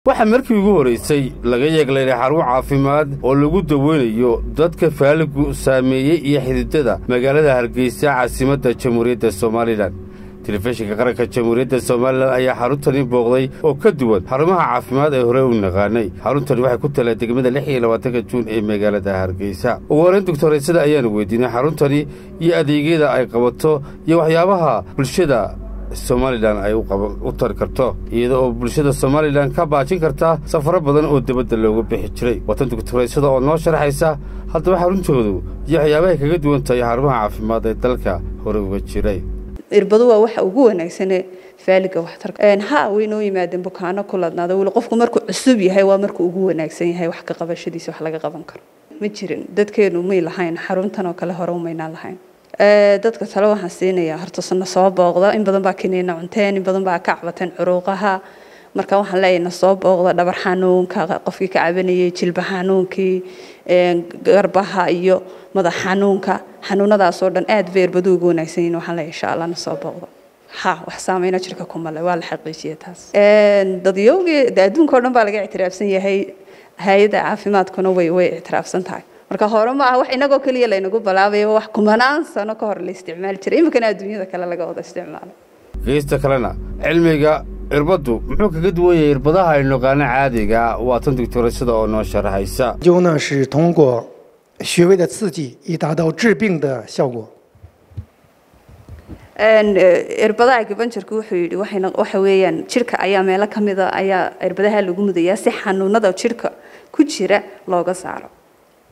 waxaa markii ugu horraysay laga yeeglaynay xarun caafimaad oo lagu daweynayo dadka faaligu saameeyey iyo xididada magaalada hargeysa caasimadda jamhuuriyadda somalilan telefishinka qaranka jamhuuriyadda somalilan ayaa xaruntani booqday oo ka duwan xarumaha caafimaad ee hore u naqaanay xaruntani waxay ku talaa degmada lix iyo labaatanka juun ee magaalada hargeysa ugu horrayn doctoreysada ayaanu weydiinay xaruntani iyo adeegyada ay qabato iyo waxyaabaha bulshada somalilan ay u tari karto iyada oo bulshada somalilan ka baajin karta safaro badan oo debadda looga bixi jiray watan doctoreysada oo noo sharxaysa haddaba xaruntoodu iyo waxyaabahay kaga duwan tahay xarumaha caafimaad ee dalka hore uga jiray irbadu waa waxa ugu wanaagsane faaliga waxtarka ha way noo yimaadeen bukaano ku ladnaada weli qofku markuu cusub yahay waa markuu ugu wanaagsan yahay wax ka qabashadiisa wax laga qaban karo ma jirin dadkeenu may lahayn xaruntan oo kale hore umaynaan lahayn dadka tale waxaan siinayaa horta na soo booqda in badan baa kiniina cunteen in badan baa ka cabateen curuuqaha marka waxaan leeyahay na soo booqda dhabar xanuunka qofkii ka cabanayay jilba xanuunkii garbaha iyo madax xanuunka xanuunadaasoo dhan aad bay irbadu ugu wanaagsan yihin waxaan leeyahay insha allah na soo booqda ha wax saameyna jirka kumale waa la xaqiijiya taas dadyowgii adduunka oo dhan baa laga ictiraafsan yahay hay-adda caafimaadkuna way way ictiraafsan tahay marka hore ma aha wax inagoo keliya laynagu balaabayo wax kumanaan sano ka hor la isticmaali jiray iminkana adduunyada kale laga wada isticmaalo geysta kalena cilmiga irbaddu muxuu kaga duwan yahay irbadaha aynu naqaano caadiga waa tan doctoreysada oo noo sharaxaysa 灸呢是通过穴位的刺激，以达到治病的效果。 irbadaha gabanjarku wuxuu yidhi waxayna waxa weeyaan jirka ayaa meelo ka mida ayaa irbadaha lagu mudayaa si xanuunada jirka ku jira looga saaro